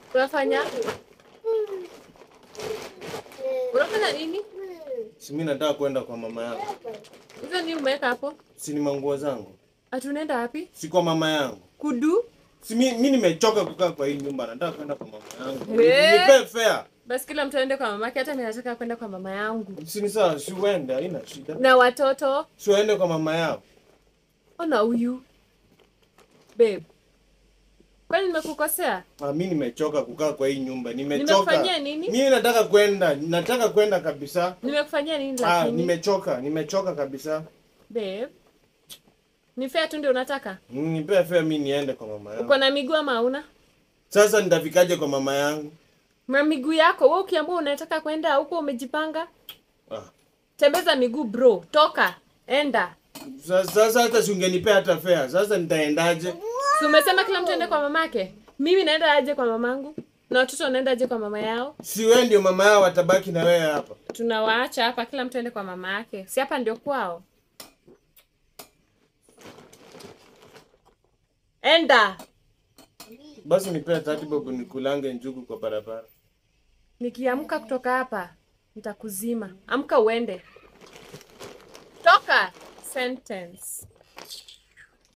Unafanya? Unafanya nini? Si mimi nataka kwenda kwa mama yangu. Hizo nini umeweka hapo? Si ni manguo zangu. Ati unaenda wapi? Si kwa mama yangu. Kudu? Si mi, mi nimechoka kukaa kwa hii nyumba, nataka kwenda kwa mama yangu. Eh. Nipe fare. Basi kila mtu aende kwa mamake, hata mimi nataka kwenda kwa mama yangu. Si ni sawa, si uende, haina shida. Na watoto? Si uende kwa mama yao. Ona huyu. Babe. Kwani nimekukosea? Ah, mi nimechoka kukaa kwa hii nyumba. Nimechoka. Nimekufanyia nini? Mimi nataka kwenda, nataka kwenda kabisa. Nimekufanyia nini Ah, lakini? nimechoka, nimechoka kabisa. Babe. Ni fair tu ndio unataka? Nipe fare mi niende kwa mama yangu. Uko na miguu ama hauna? Sasa nitafikaje kwa mama yangu? Na miguu yako wewe ukiamua unataka kwenda huko umejipanga? Ah. Tembeza miguu bro, toka. Enda. Sasa sasa hata si ungenipea hata fare. Sasa nitaendaje? Si umesema kila mtu aende kwa mamake? Mimi naenda aje kwa mamangu? Na watoto wanaenda aje kwa mama yao? Si wewe ndio mama yao watabaki na wewe hapa. Tunawaacha hapa, kila mtu aende kwa mama yake. Si hapa ndio kwao? Enda. Basi nipea 30 bob nikulange njugu kwa barabara. Nikiamka kutoka hapa nitakuzima. Amka uende. Toka. Sentence.